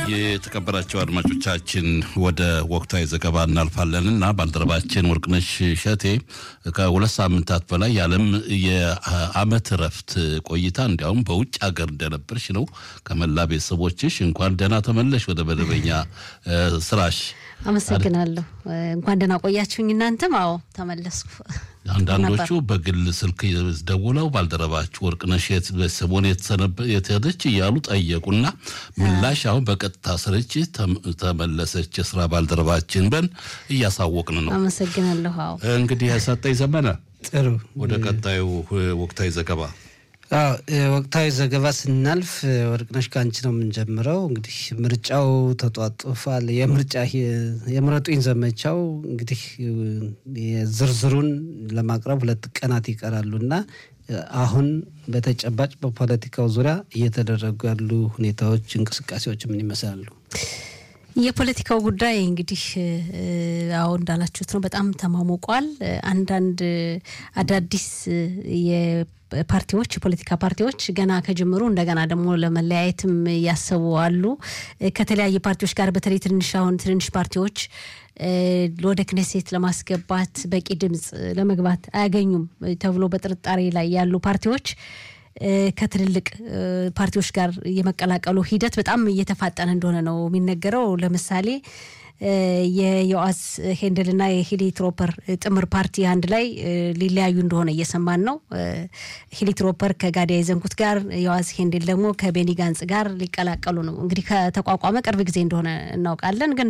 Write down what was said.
የተከበራቸው አድማጮቻችን ወደ ወቅታዊ ዘገባ እናልፋለን እና ባልደረባችን ወርቅነሽ እሸቴ ከሁለት ሳምንታት በላይ የዓለም የዓመት እረፍት ቆይታ እንዲያውም በውጭ ሀገር እንደነበርሽ ነው። ከመላ ቤተሰቦችሽ እንኳን ደህና ተመለሽ ወደ መደበኛ ስራሽ። አመሰግናለሁ። እንኳን ደህና ቆያችሁኝ። እናንተም አዎ ተመለስኩ። አንዳንዶቹ በግል ስልክ ደውለው ባልደረባችሁ ወርቅነሽ ሰሞን የተሄደች እያሉ ጠየቁና ምላሽ አሁን በቀጥታ ስርጭት ተመለሰች የስራ ባልደረባችን በን እያሳወቅን ነው። አመሰግናለሁ። አዎ እንግዲህ ሰጠኝ ዘመነ ጥሩ ወደ ቀጣዩ ወቅታዊ ዘገባ አዎ ወቅታዊ ዘገባ ስናልፍ ወርቅነሽ ከአንቺ ነው የምንጀምረው። እንግዲህ ምርጫው ተጧጡፏል። የምርጫ የምረጡኝ ዘመቻው እንግዲህ ዝርዝሩን ለማቅረብ ሁለት ቀናት ይቀራሉ እና አሁን በተጨባጭ በፖለቲካው ዙሪያ እየተደረጉ ያሉ ሁኔታዎች፣ እንቅስቃሴዎች ምን ይመስላሉ? የፖለቲካው ጉዳይ እንግዲህ አዎ እንዳላችሁት ነው፣ በጣም ተማሞቋል። አንዳንድ አዳዲስ ፓርቲዎች የፖለቲካ ፓርቲዎች ገና ከጅምሩ እንደገና ደግሞ ለመለያየትም እያሰቡ አሉ። ከተለያየ ፓርቲዎች ጋር በተለይ ትንሽ አሁን ትንንሽ ፓርቲዎች ወደ ክኔሴት ለማስገባት በቂ ድምፅ ለመግባት አያገኙም ተብሎ በጥርጣሬ ላይ ያሉ ፓርቲዎች ከትልልቅ ፓርቲዎች ጋር የመቀላቀሉ ሂደት በጣም እየተፋጠነ እንደሆነ ነው የሚነገረው። ለምሳሌ የዮአስ ሄንደልና የሂሊ ትሮፐር ጥምር ፓርቲ አንድ ላይ ሊለያዩ እንደሆነ እየሰማን ነው። ሂሊ ትሮፐር ከጋዲያ የዘንኩት ጋር፣ ዮአስ ሄንደል ደግሞ ከቤኒ ጋንጽ ጋር ሊቀላቀሉ ነው። እንግዲህ ከተቋቋመ ቅርብ ጊዜ እንደሆነ እናውቃለን ግን